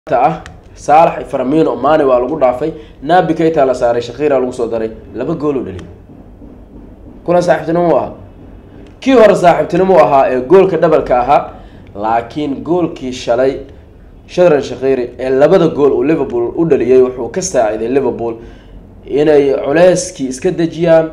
ah saalax faramino mane waa lagu dhaafay nabi kayta la saaray shakiira lagu soo daray laba gool u dhaliy kulan saaxiibtinimo u ahaa kii hore saaxiibtinimo u ahaa ee goolka dhabalka ahaa laakiin goolkii shalay shadran shakhiiri ee labada gool uu liverpool u dhaliyay wuxuu ka saaciday liverpool inay culeyskii iska dejiyaan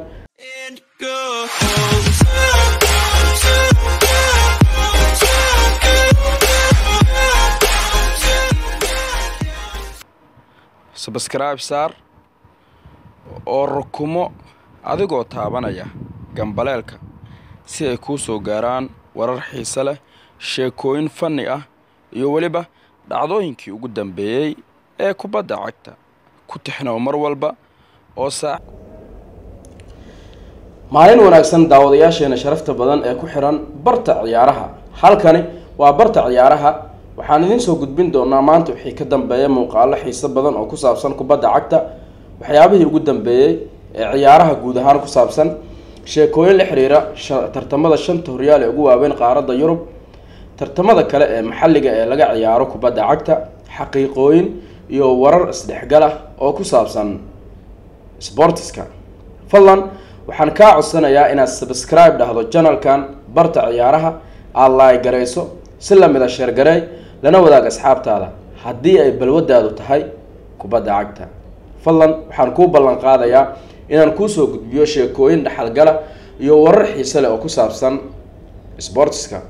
sabscribe saar oo rukumo adigoo taabanaya gambaleelka si ay kuu soo gaaraan warar xiise leh sheekooyin fanni ah iyo weliba dhacdooyinkii ugu dambeeyey ee kubadda cagta ku tixnow mar walba oo saa maalin wanaagsan daawadayaasheena sharafta badan ee ku xiran barta ciyaaraha halkani waa barta ciyaaraha waxaan idiin soo gudbin doonaa maanta wixii ka dambeeya muuqaalo xiiso badan oo ku saabsan kubadda cagta waxyaabihii ugu dambeeyey ee ciyaaraha guud ahaan ku saabsan sheekooyin la xiriira tartamada shanta horyaal ee ugu waaweyn qaaradda yurub tartamada kale ee maxalliga ee laga ciyaaro kubadda cagta xaqiiqooyin iyo warar isdhexgal ah oo ku saabsan sportiska fadlan waxaan kaa codsanayaa inaad subscribe dhahdo janalkan barta ciyaaraha aada laay garayso si lamid a sheergareey lana wadaag asxaabtaada haddii ay balwadaadu tahay kubadda cagta fadlan waxaan kuu ballan qaadayaa inaan kuusoo gudbiyo sheekooyin dhexalgala iyo warar xiise leh oo ku saabsan sportiska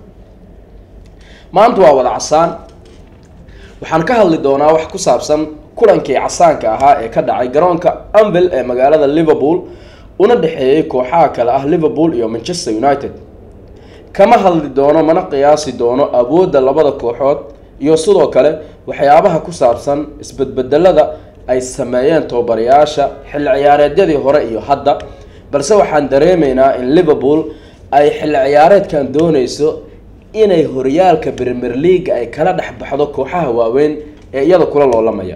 maanta waa wada casaan waxaan ka hadli doonaa wax ku saabsan kulankii casaanka ahaa ee ka dhacay garoonka anvil ee magaalada liverpool una dhexeeyey kooxaha kale ah liverpool iyo manchester united kama hadli doono mana qiyaasi doono awoodda labada kooxood iyo sidoo kale waxyaabaha ku saabsan isbedbedelada ay sameeyeen tababarayaasha xilli ciyaareedyadii hore iyo hadda balse waxaan dareemaynaa in liverpool ay xilli ciyaareedkan dooneyso inay horyaalka premier league ay kala dhex baxdo kooxaha waaweyn ee iyada kula loolamaya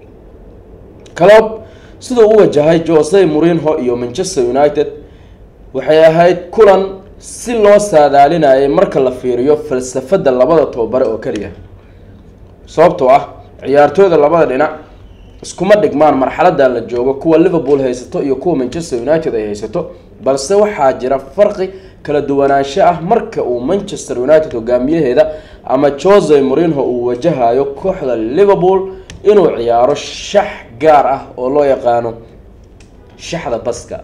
calob siduu u wajahay jose murinho iyo manchester united waxay ahayd kulan si loo saadaalinayay marka la fiiriyo falsafada labada tababare oo keliya sababtoo ah ciyaartooyda labada dhinac iskuma dhigmaan marxaladan la joogo kuwa liverpool haysato iyo kuwa manchester united ay haysato balse waxaa jira farqi kala duwanaansho ah marka uu manchester united hogaamiyaheeda ama jose murinho uu wajahayo kooxda liverpool inuu ciyaaro shax gaar ah oo loo yaqaano shaxda baska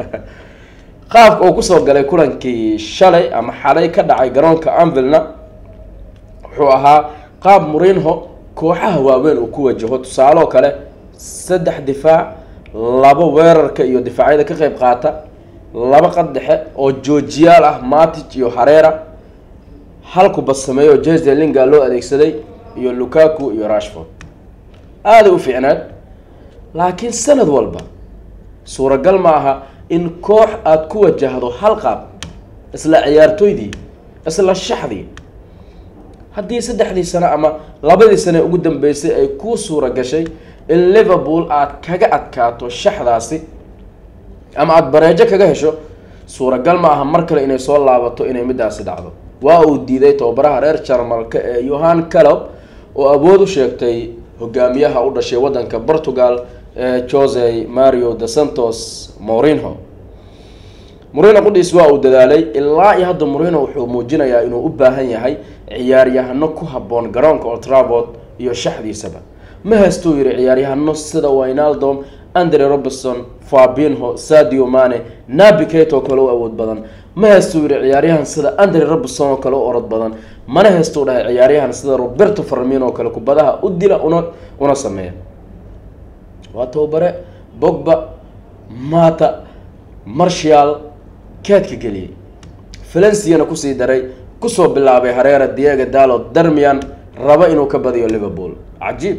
qaabka uu kusoo galay kulankii shalay ama xalay ka dhacay garoonka anvilna wuxuu ahaa qaab murinho kooxaha waaweyn uu ku wajaho tusaaloo kale saddex difaac laba weerarka iyo difaacyada ka qeyb qaata laba qad dhexe oo joojiyaal ah matic iyo hareera hal kubad sameeyo jeze linga loo adeegsaday iyo lukaku iyo rashford aaday u fiicneed laakiin sanad walba suuragal ma aha in koox aada ku wajahdo hal qaab isla ciyaartooydii isla shaxdii haddii saddexdii sano ama labadii sane ugu dambeysay ay kuu suura gashay in liverpool aada kaga adkaato shaxdaasi ama aada bareejo kaga hesho suuragal ma aha mar kale inay soo laabato inay midaasi dhacdo waa uu diiday tababaraha reer jarmalka ee yohan calob oo awood u sheegtay hogaamiyaha u dhashay waddanka portugal ee jose mario de santos morinho morino qudhiis waa uu dadaalay ilaa iyo hadda morino wuxuu muujinayaa inuu u baahan yahay ciyaaryahano ku habboon garoonka oltravord iyo shaxdiisaba ma haystuu yihi ciyaaryahano sida winaldom andre robertson fabinho sadio mane nabi kate oo kale u awood badan ma haystuu yihi ciyaaryahan sida andre robertson oo kale u orod badan mana haystuu dhahay ciyaaryahan sida roberto farmin oo kale kubadaha u dila una una sameeya waa tababare bogba mata marshal keedka geliyey valenciana kusii daray kusoo bilaabay hareera diego dalo darmian rabo inuu ka badiyo liverpool cajiib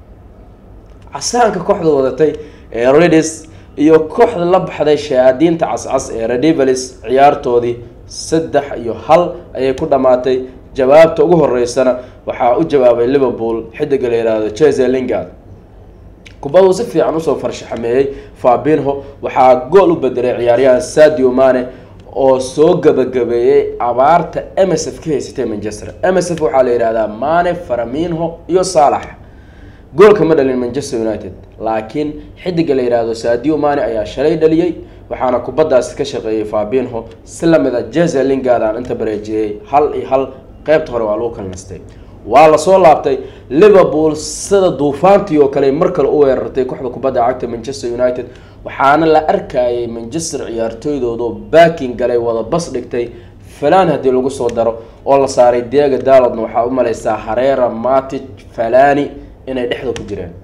casaanka kooxda wadatay ee redis iyo kooxda la baxday shayaadiinta cascas ee redivalis ciyaartoodii saddex iyo hal ayay ku dhammaatay jawaabta ugu horeysana waxaa u jawaabay liverpool xidiga la yihahdo jeze lingard kubaduu si fiican usoo farshaxameeyey fabinho waxaa gool u bedelay ciyaaryahan sadio mane oo soo gabagabeeyey abaarta msf ka haysatay manchester msf waxaa la yihahdaa mane faraminho iyo saalax goolka ma dhalin manchester united laakiin xidiga la yidhaahdo sadio mani ayaa shalay dhaliyey waxaana kubaddaasi ka shaqeeyey fabinho si lamid a jeze lingard aan inta bareejiyey hal iyo hal qeybta hore waa lagu kala nastay waa lasoo laabtay liverpool sida duufaantii oo kale mar kale u weerartay kooxda kubadda cagta manchester united waxaana la arkayay manchester ciyaartooydoodo baaking galay wada bas dhigtay falan haddii lagu soo daro oo la saaray diego dalodna waxaa u maleysaa hareera matic falani inay dhexda ku jireen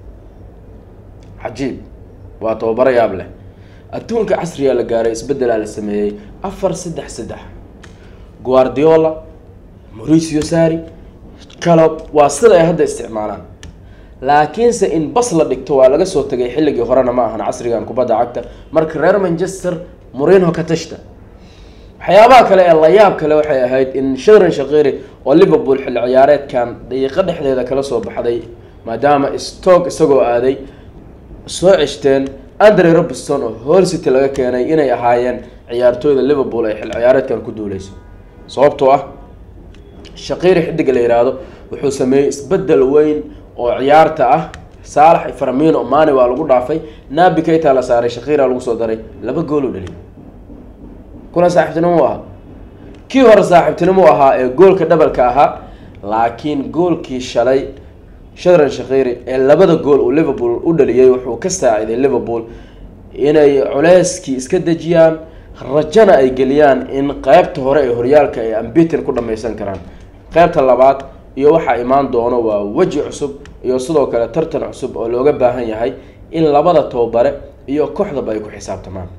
cajiib waa tababaro yaab leh adduunka casrigaa la gaaray isbedelaa la sameeyey afar saddex saddex guardiola mauricio sari calob waa sida ay hadda isticmaalaan laakiinse in bas la dhigto waa laga soo tegay xilligii horena ma ahan casrigan kubadda cagta marka reer manchester murinho ka tashta waxyaabaha kale ee layaab kale waxay ahayd in shadran shaqiri oo liverpool xilli ciyaareedkan daqiiqo dhexdeeda kala soo baxday maadaama stoke isagoo aaday soo ceshteen andre robinson oo hol city laga keenay inay ahaayeen ciyaartooyda liverpool ay xilli ciyaareedkan ku duuleyso sababtoo ah shaqiri xidiga la yidhaahdo wuxuu sameeyey isbedel weyn oo ciyaarta ah saalax farmino mani waa lagu dhaafay nabi kayta la saaray shaqira lagu soo daray laba gool u dhaliy kuna saaxiibtinimo u ahaa kii hore saaxiibtinimo u ahaa ee goolka dhabalka ahaa laakiin goolkii shalay shadran shaqiri ee labada gool uu liverpool u dhaliyey wuxuu ka saaciday liverpool inay culeyskii iska dejiyaan rajana ay geliyaan in qeybta hore ee horyaalka ay ambitin ku dhameysan karaan qeybta labaad iyo waxaa imaan doono waa weji cusub iyo sidoo kale tartan cusub oo looga baahan yahay in labada tababare iyo kooxdaba ay ku xisaabtamaan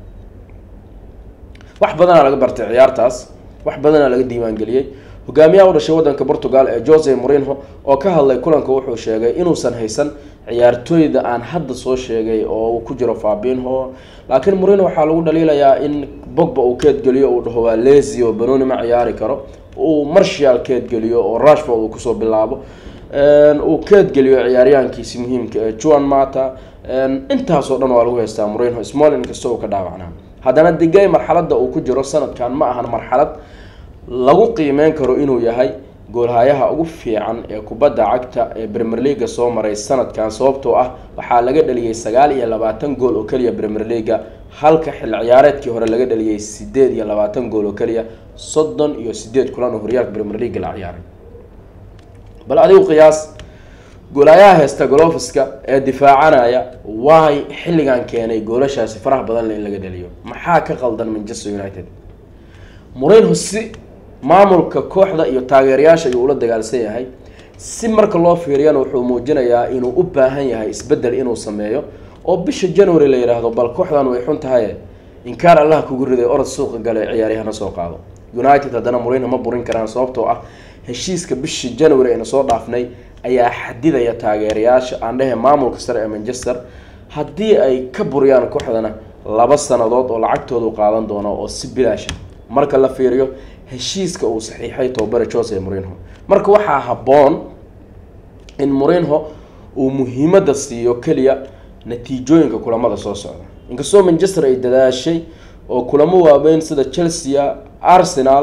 wax badanaa laga bartay ciyaartaas wax badanaa laga diiwaangeliyey hogaamiyaha u dhashay wadanka portugal ee jose morinho oo ka hadlay kulanka wuxuu sheegay inuusan haysan ciyaartooyda aan hadda soo sheegay oo uu ku jiro fabinho laakiin morinho waxaa lagu dhaliilayaa in bogba uu keedgeliyo uu dhaho waa lezi oo banoni ma ciyaari karo uu marshal keedgeliyo oo rashford uu kusoo bilaabo uu keedgeliyo ciyaaryahankiisi muhiimka ee juan mata intaasoo dhan waa lagu haystaa morinho small inkasta uu ka dhaawacnaa haddana digay marxaladda uu ku jiro sanadkan ma ahan marxalad lagu qiimeyn karo inuu yahay goolhayaha ugu fiican ee kubadda cagta ee premier leaga soo maray sanadkan sababtoo ah waxaa laga dhaliyey sagaal iyo labaatan gool oo keliya premier leaga halka xil ciyaareedkii hore laga dhaliyey sideed iyo labaatan gool oo keliya soddon iyo sideed kulan oo horyaalka premier leaga la ciyaaray bal adigu qiyaas goolayaha heysta golofiska ee difaacanaya waay xilligan keenay goolashaasi faraha badan le in laga dhaliyo maxaa ka qaldan manchester united morinho si maamulka kooxda iyo taageerayaasha ayuu ula dagaalsan yahay si marka loo fiiriyana wuxuu muujinayaa inuu u baahan yahay isbedel inuu sameeyo oo bisha january la yidhaahdo bal kooxdan way xun tahaye inkaar allaha kugu riday orod suuqa gale ciyaaryahana soo qaado united haddana morinho ma burin karaan sababtoo ah heshiiska bishii january ayna soo dhaafnay ayaa xadidaya taageerayaasha aan dhehe maamulka sare ee manchester haddii ay ka buriyaan kooxdana laba sanadood oo lacagtoodu qaadan doono oo si bilaasha marka la fiiriyo heshiiska uu saxiixay tobabare jose morinho marka waxaa habboon in morinho uu muhiimadda siiyo keliya natiijooyinka kulamada soo socda inkastoo manchester ay dadaashay oo kulamo waaweyn sida chelsea arsenal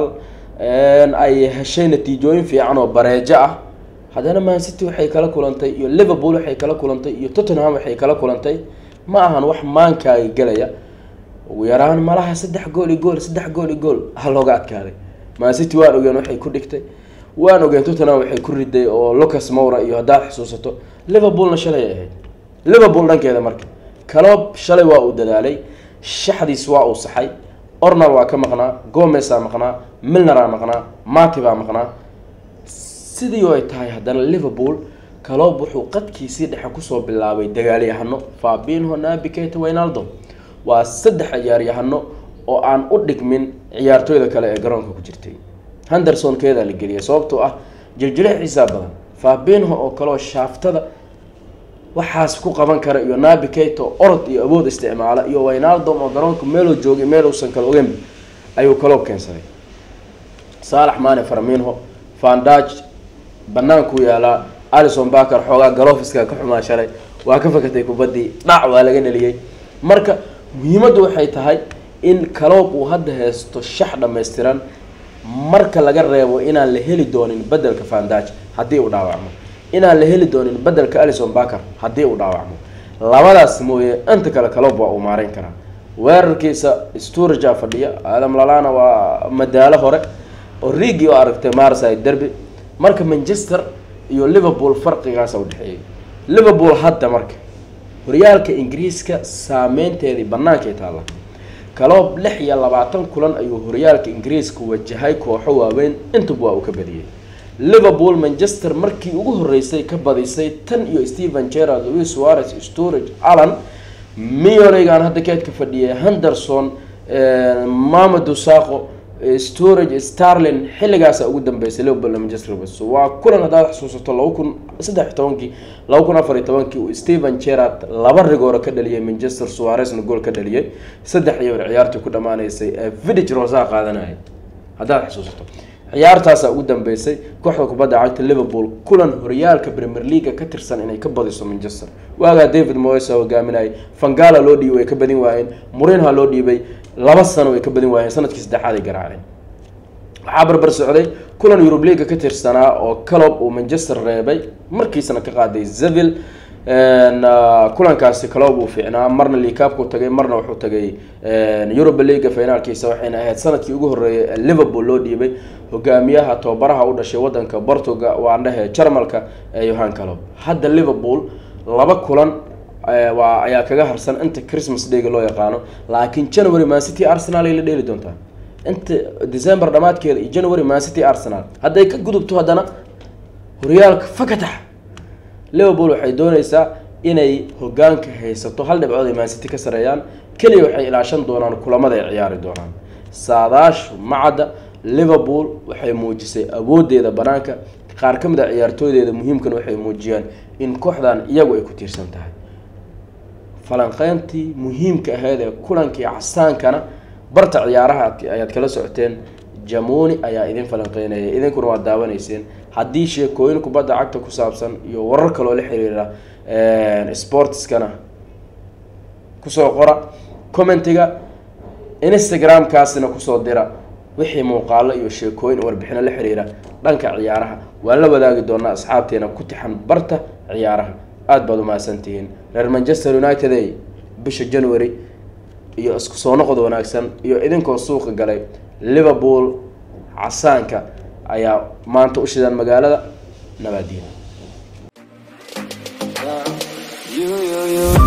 ay heshay natiijooyin fiican oo bareejo ah haddana man city waxay kala kulantay iyo liverpool waxay kala kulantay iyo tottenham waxay kala kulantay ma ahan wax maankaaga gelaya ugu yaraan malaha saddex gool iyo gool saddex gool iyo gool ha looga adkaaday man city waan ogeen waxay ku dhigtay waan ogeen tottenham waxay ku riday oo lucas mowra iyo haddaad xusuusato liverpoolna shalay ay ahayd liverpool dhankeeda marka calob shalay waa uu dadaalay shaxdiis waa uu saxay ornal waa ka maqnaa gomesaa maqnaa milneraa maqnaa mati baa maqnaa sidii oo ay tahay haddana liverpool calob wuxuu qadkiisii dhexe kusoo bilaabay dagaalyahano fabinho nabi keta waynaldo waa saddex ciyaaryahano oo aan u dhigmin ciyaartooyda kale ee garoonka ku jirtay henderson keedaa la geliyay sababtoo ah jiljile xiisaa badan fabinho oo kaleoo shaaftada waxaas ku qaban kara iyo nabi keta oo orod iyo awood isticmaala iyo waynaldom oo garoonka meeluu joogay meeluusan kala ogeyn ayuu kaloob keensaday saalax mane farminho vandage banaanku yaalaa alison baker xoogaa galofiska ka xumaa shalay waa ka fakatay kubaddii dhac waa laga dheliyey marka muhiimaddu waxay tahay in caloob uu hadda haysto shax dhammaystiran marka laga reebo inaan la heli doonin bedelka vandage haddii uu dhaawacmo inaan la heli doonin bedelka alison baker haddii uu dhaawacmo labadaas mooye inta kale kalob waa uu maareyn karaa weerarkiisa storagea fadhiya aadam lalana waa madaalo hore oo riigi oo aragtay marside derby marka manchester iyo liverpool farqigaasa udhexeeyay liverpool hadda marka horyaalka ingiriiska saameynteedii bannaankay taalla kaloob lix iyo labaatan kulan ayuu horyaalka ingiriiska wajahay kooxo waaweyn intaba waa uu ka badiyey liverpool manchester markii ugu horeysay ka badisay tan iyo stephen gerard louis suarez storage allan miyorigan hadda keedka fadhiyay henderson mamadu saqo storage starlin xilligaasa ugu dambeysay liverpool manchester waa kulan haddaad xusuusato laba kun saddex tobankii laba kun afar iyo tobankii uu stephen gerard laba rigooro ka dhaliyay manchester suarezna gool ka dhaliyay saddex iyo ciyaartii ku dhamaaneysay ee vidig rosa qaadanayay haddaad xusuusato ciyaartaasaa ugu dambeysay kooxda kubadda cagta liverpool kulan horyaalka premier leaga ka tirsan inay ka badiso manchester waagaa david moesa hogaaminayay fangala loo dhiibay way ka badin waayeen murinha loo dhiibay laba sano way ka badin waayeen sanadkii saddexaad ay garaaceen waxaa barbar socday kulan yurub leaga ka tirsanaa oo calob uu manchester reebay markiisana ka qaaday zevil kulankaasi calob uu fiicnaa marna licaabku tagay marna wuxuu tagay europa leaga finaalkiisa waxayna ahayd sanadkii ugu horreeyay ee liverpool loo dhiibay hogaamiyaha tababaraha u dhashay wadanka portuga waan dhehe jarmalka ee yohan calob hadda liverpool laba kulan waa ayaa kaga harsan inta christmas dayga loo yaqaano laakiin january mancity arsenal ay la dheeli doontaa inta december dhamaadkeeda iyo january mancity arsenal hadday ka gudubto haddana horyaalka fakatax liverpool waxay dooneysaa inay hogaanka haysato hal dhibcood ay mancity ka sareeyaan keliya waxay ilaashan doonaan kulamada ay ciyaari doonaan saadaashu macadda liverpool waxay muujisay awoodeeda banaanka qaar ka mid a ciyaartooydeeda muhiimkan waxay muujiyaan in kooxdan iyagu ay ku tiirsan tahay falanqeyntii muhiimka ahayd ee kulankii casaankana barta ciyaaraha ayaad kala socoteen jamuni ayaa idin falanqeynaya idinkuna waad daawanayseen haddii sheekooyin kubadda cagta ku saabsan iyo warar kaloo la xiriira sportskana kusoo qora commentiga instagram-kaasina kusoo dira wixii muuqaalo iyo sheekooyin warbixino la xiriira dhanka ciyaaraha waan la wadaagi doonaa asxaabteena ku tixan barta ciyaaraha aada baad umahadsantihiin reer manchester united ey bisha january iyo isku soo noqod wanaagsan iyo idinkoo suuqa galay liverpool casaanka ayaa maanta u shidaan magaalada nabaadiina